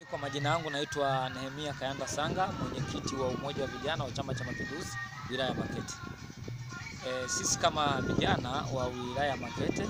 Kwa majina yangu naitwa Nehemia Kayanda Sanga, mwenyekiti wa umoja wa vijana wa Chama cha Mapinduzi wilaya ya Makete. E, sisi kama vijana wa wilaya ya Makete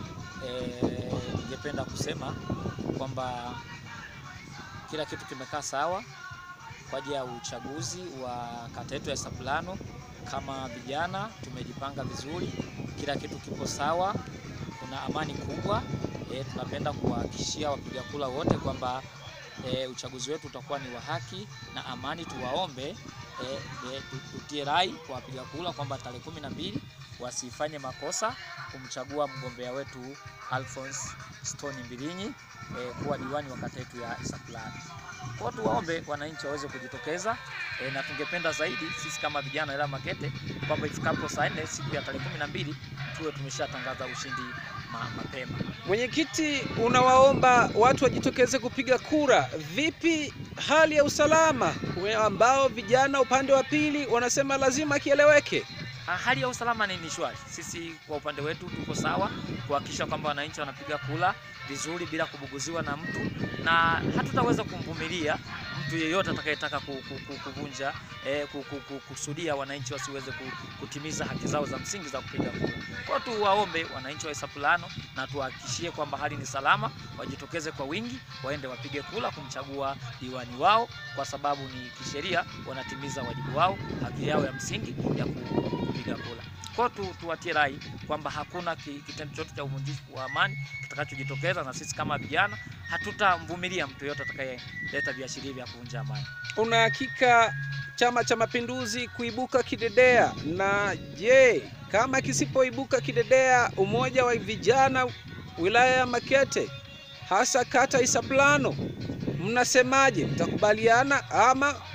e, ningependa kusema kwamba kila kitu kimekaa sawa kwa ajili ya uchaguzi wa kata yetu ya Sapulano. Kama vijana tumejipanga vizuri, kila kitu kipo sawa, kuna amani kubwa. E, tunapenda kuwahakikishia wapiga kura wote kwamba e, uchaguzi wetu utakuwa ni wa haki na amani. Tuwaombe e, e, tutie rai kwa wapiga kura kwamba tarehe kumi na mbili wasifanye makosa kumchagua mgombea wetu Alphonse Stone Mbilinyi e, kuwa diwani wa kata yetu ya Sapulano. Kwa tuwaombe wananchi waweze kujitokeza e, na tungependa zaidi sisi kama vijana wilaya Makete kwamba ifikapo saa nne siku ya tarehe kumi na mbili tuwe tumeshatangaza ushindi ma, mapema. Mwenyekiti, unawaomba watu wajitokeze kupiga kura. Vipi hali ya usalama ambao vijana upande wa pili wanasema lazima kieleweke? Hali ya usalama ni shwari. Sisi kwa upande wetu tuko sawa kuhakikisha kwamba wananchi wanapiga kura vizuri bila kubuguziwa na mtu, na hatutaweza kumvumilia mtu yeyote atakayetaka kuvunja eh, kusudia wananchi wasiweze kutimiza haki zao za msingi za kupiga kura. Kwa tu waombe wananchi wa Sapulano na tuhakikishie kwamba hali ni salama, wajitokeze kwa wingi, waende wapige kura kumchagua diwani wao, kwa sababu ni kisheria wanatimiza wajibu wao, haki yao ya msingi ya kupiga kura. Kwa tu tuwatie rai kwamba hakuna kitendo chochote cha uvunjifu wa amani kitakachojitokeza, na sisi kama vijana hatutamvumilia mtu yoyote atakayeleta viashiria vya kuvunja amani. Una hakika Chama cha Mapinduzi kuibuka kidedea? Na je, kama kisipoibuka kidedea, umoja wa vijana wilaya ya Makete hasa kata Isaplano, mnasemaje? Mtakubaliana ama